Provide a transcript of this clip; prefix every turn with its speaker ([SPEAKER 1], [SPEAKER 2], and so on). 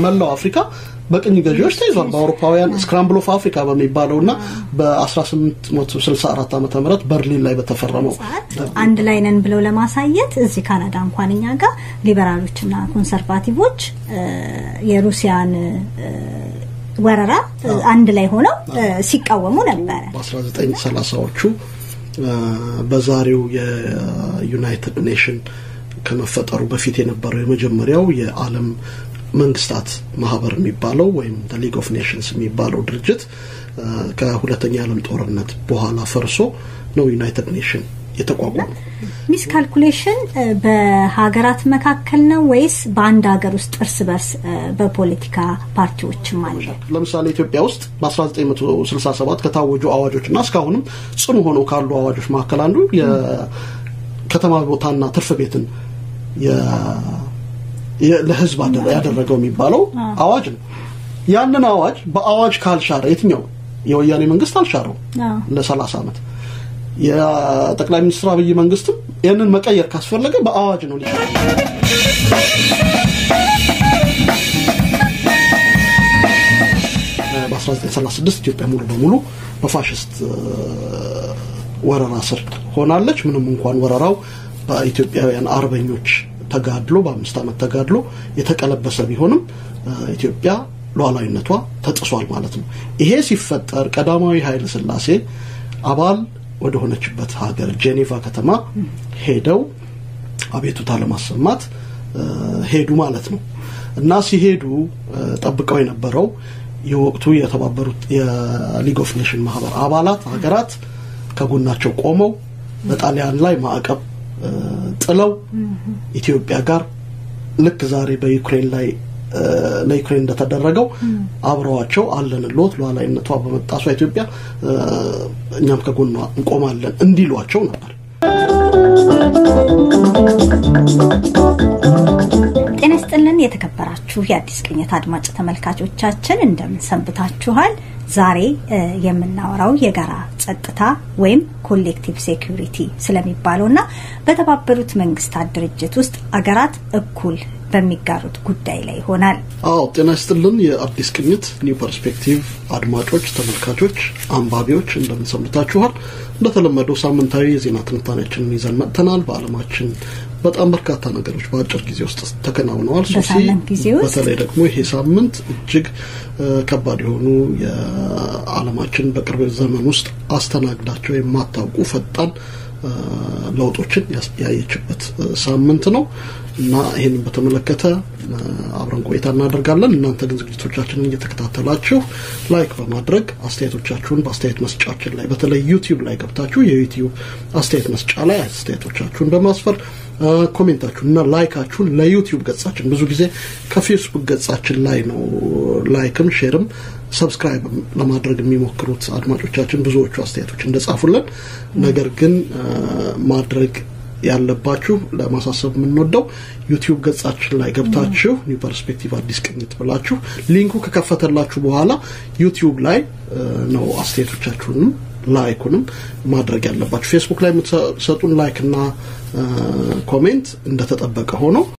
[SPEAKER 1] መላው አፍሪካ በቅኝ ገዢዎች ተይዟል። በአውሮፓውያን ስክራምብል ኦፍ አፍሪካ በሚባለውና በ1864 ዓመተ ምህረት በርሊን ላይ በተፈረመው
[SPEAKER 2] አንድ ላይ ነን ብለው ለማሳየት እዚህ ካናዳ እንኳን እኛ ጋር ሊበራሎችና ኮንሰርቫቲቮች የሩሲያን ወረራ አንድ ላይ ሆነው ሲቃወሙ ነበረ።
[SPEAKER 1] በ1930ዎቹ በዛሬው የዩናይትድ ኔሽን ከመፈጠሩ በፊት የነበረው የመጀመሪያው የዓለም መንግስታት ማህበር የሚባለው ወይም ሊግ ኦፍ ኔሽንስ የሚባለው ድርጅት ከሁለተኛ የዓለም ጦርነት በኋላ ፈርሶ ነው ዩናይትድ ኔሽን የተቋቋመው።
[SPEAKER 2] ሚስ ካልኩሌሽን በሀገራት መካከል ነው ወይስ በአንድ ሀገር ውስጥ እርስ በርስ በፖለቲካ ፓርቲዎችም አለ?
[SPEAKER 1] ለምሳሌ ኢትዮጵያ ውስጥ በ1967 ከታወጁ አዋጆችና እስካሁንም ጽኑ ሆነው ካሉ አዋጆች መካከል አንዱ የከተማ ቦታና ትርፍ ቤትን ለህዝብ ያደረገው የሚባለው አዋጅ ነው። ያንን አዋጅ በአዋጅ ካልሻረ የትኛው የወያኔ መንግስት አልሻረው ለ30 ዓመት የጠቅላይ ሚኒስትር አብይ መንግስትም ይህንን መቀየር ካስፈለገ በአዋጅ ነው ሊሻር በ1936 ኢትዮጵያ ሙሉ በሙሉ በፋሽስት ወረራ ስር ሆናለች። ምንም እንኳን ወረራው በኢትዮጵያውያን አርበኞች ተጋድሎ በአምስት ዓመት ተጋድሎ የተቀለበሰ ቢሆንም ኢትዮጵያ ሉዓላዊነቷ ተጥሷል ማለት ነው። ይሄ ሲፈጠር ቀዳማዊ ኃይለ ሥላሴ አባል ወደ ሆነችበት ሀገር ጄኔቫ ከተማ ሄደው አቤቱታ ለማሰማት ሄዱ ማለት ነው እና ሲሄዱ ጠብቀው የነበረው የወቅቱ የተባበሩት የሊግ ኦፍ ኔሽን ማህበር አባላት ሀገራት ከጎናቸው ቆመው በጣሊያን ላይ ማዕቀብ ጥለው ኢትዮጵያ ጋር ልክ ዛሬ በዩክሬን ላይ ለዩክሬን እንደተደረገው አብረዋቸው አለንሎት ሉዓላዊነቷ በመጣሷ ኢትዮጵያ እኛም ከጎኗ እንቆማለን እንዲሏቸው ነበር።
[SPEAKER 2] ጤና ይስጥልን የተከበራችሁ የአዲስ ቅኝት አድማጭ ተመልካቾቻችን እንደምን ሰንብታችኋል? ዛሬ የምናወራው የጋራ ጸጥታ ወይም ኮሌክቲቭ ሴኩሪቲ ስለሚባለው እና በተባበሩት መንግስታት ድርጅት ውስጥ አገራት እኩል በሚጋሩት ጉዳይ ላይ ይሆናል።
[SPEAKER 1] አዎ ጤና ይስጥልን የአዲስ ቅኝት ኒው ፐርስፔክቲቭ አድማጮች፣ ተመልካቾች፣ አንባቢዎች እንደምን ሰንብታችኋል? እንደተለመደው ሳምንታዊ የዜና ትንታኔያችንን ይዘን መጥተናል። በዓለማችን በጣም በርካታ ነገሮች በአጭር ጊዜ ውስጥ ተከናውነዋል። ሶሲ በተለይ ደግሞ ይሄ ሳምንት እጅግ ከባድ የሆኑ የዓለማችን በቅርብ ዘመን ውስጥ አስተናግዳቸው የማታውቁ ፈጣን ለውጦችን ያየችበት ሳምንት ነው እና ይህንን በተመለከተ አብረን ቆይታ እናደርጋለን። እናንተ ግን ዝግጅቶቻችንን እየተከታተላችሁ ላይክ በማድረግ አስተያየቶቻችሁን በአስተያየት መስጫችን ላይ በተለይ ዩቲዩብ ላይ ገብታችሁ የዩቲዩብ አስተያየት መስጫ ላይ አስተያየቶቻችሁን በማስፈር ኮሜንታችሁን እና ላይካችሁን ለዩቲዩብ ገጻችን ብዙ ጊዜ ከፌስቡክ ገጻችን ላይ ነው ላይክም ሼርም ሰብስክራይብ ለማድረግ የሚሞክሩት አድማጮቻችን ብዙዎቹ አስተያየቶች እንደጻፉልን፣ ነገር ግን ማድረግ ያለባችሁ ለማሳሰብ የምንወደው ዩቲዩብ ገጻችን ላይ ገብታችሁ ኒው ፐርስፔክቲቭ አዲስ ቅኝት ብላችሁ ሊንኩ ከከፈተላችሁ በኋላ ዩቲዩብ ላይ ነው አስተያየቶቻችሁንም ላይኩንም ማድረግ ያለባችሁ። ፌስቡክ ላይ የምትሰጡን ላይክ እና ኮሜንት እንደተጠበቀ ሆኖ